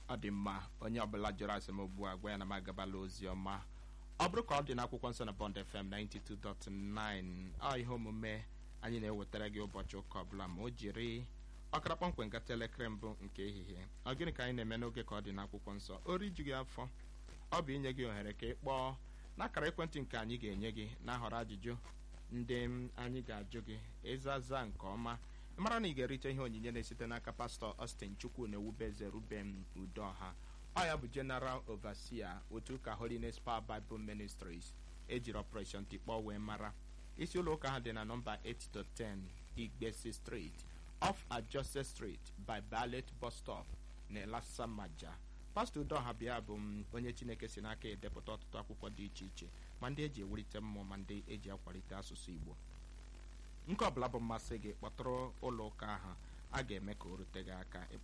ọ dị mma onye ọbụla jụrụ asị m ugbu a gwa ya na m agabala ozi ọma ọ bụrụ ka ọ dị n'akwụkwọ nsọ na bond fm 92.9 ọ ihe omume anyị na-ewetara gị ụbọchị ụka ọbụla ma o jiri ọkara kpọmkwem gata elekere mbụ nke ehihie ọ gịnị ka anyị na-eme n'oge ka ọ dị n'akwụkwọ nsọ o riju gị afọ ọ bụ inye gị ohere ka ị kpọọ n'akara ekwentị nke anyị ga-enye gị na-ahọrọ ajụjụ ndị anyị ga-ajụ gị ịzaza nke ọma mara na ị ga-erite ihe onyinye na-esite n'aka pastọ Austin Chukwu na ewubeze Ruben Udoha ọ ya bụ General Overseer otu ụka Holiness Power Bible Ministries ejiri Operation Tikpọ wee mara isi ụlọ ụka ha dị na nọmba 8-10 Igbesi Street off Ajose Street by Ballet Bus Stop na Elasamaja pastọ Udoha bịa bụ m onye Chineke si n'aka edepụta ọtụtụ akwụkwọ dị iche iche ma ndị eji ewulite mmụọ ma ndị eji akwalite asụsụ Igbo nke ọbụla bụ mmasị gị kpọtụrụ ụlọ ụka ahụ a ga-eme ka o rute gị aka